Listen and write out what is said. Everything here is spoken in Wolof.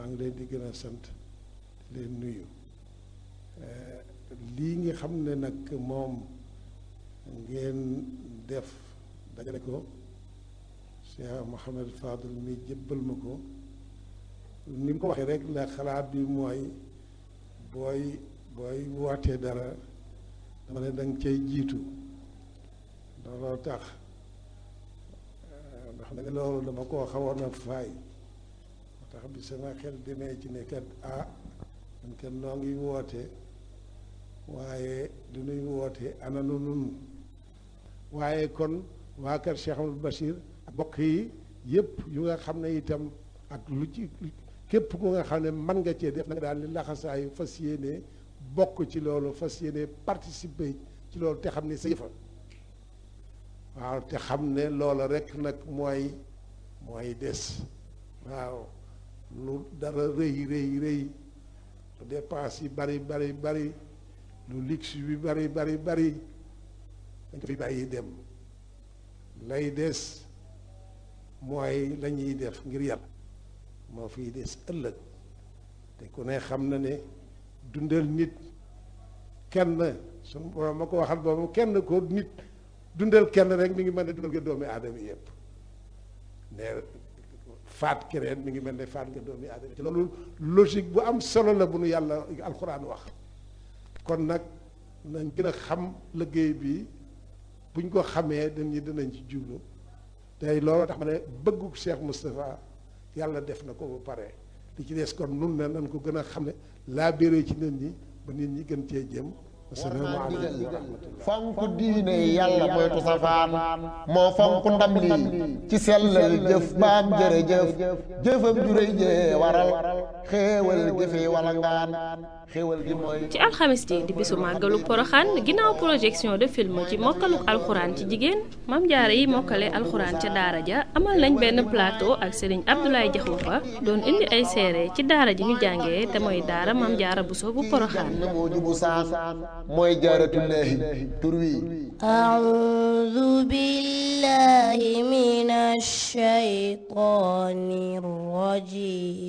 maa ngi leen di gën a sant di leen nuyu lii nga xam ne nag moom ngeen def dajale ko Cheikh Mouhamed Fadul mi jébbal ma ko ni mu ko waxee rek la xalaat bi mooy booy booy wootee dara dama ne danga cay jiitu looloo tax ndax nag loolu dama koo xawoon a faay moo tax bi sama xel demee ci ne kat ah man kat noo ngi woote waaye du nuy woote ana nu nun waaye kon waa kër Cheikh Amadou Bachir ak bokk yi yëpp yu nga xam ne itam ak lu ci képp ku nga xam ne mën nga cee def na nga daal li laxasaayu fas yéene bokk ci loolu fas yéene participer ci loolu te xam ne sa yëfa waaw te xam ne loola rek nag mooy mooy des waaw lu dara rëy rëy rëy lu dépense yi bari bari bari lu luxe bi bari bari bari dañ ko fi bàyyi dem lay des mooy la ñuy def ngir yàlla moo fiy des ëllëg te ku ne xam na ne dundal nit kenn suñu borom ma ko waxal boobu kenn ko nit dundal kenn rek mi ngi mel ne dundal nga doomi aadama yëpp ne faat keneen mi ngi mel ne faat nga doomi aadama ci loolu logique bu am solo la bu nu yàlla alxuraan wax kon nag nañ gën a xam liggéey bi buñ ko xamee dañuy dinañ ci jublu tey loolu tax ma ne bëggu Cheikh Moustapha yàlla def na ko ba pare li ci des kon nun ne nañ ko gën a xam ne laa béré ci nit ñi ba nit ñi gën cee jëm asalaamaaleykum wa rahmatullah fonk diine yàlla moytu safaan moo fonk ndam lii ci sellal jëf baam jërëjëf jëfam juréy jee waral xéewal gi fi wala ngaan xéewal gi mooy ci alxamis ji di bisu màggalu poroxaan ginnaaw projection de film ci mokkaluk alxuraan ci jigéen mam jaare yi mokkale alxuraan ca daara ja amal nañ benn plateau ak sëriñ Abdoulaye Jaxumpa doon indi ay seere ci daara ji ñu jàngee te mooy daara mam jaara buso bu poroxaan na moo jubu saan mooy jaaratullaahi tur wi أعوذ بالله من الشيطان الرجيم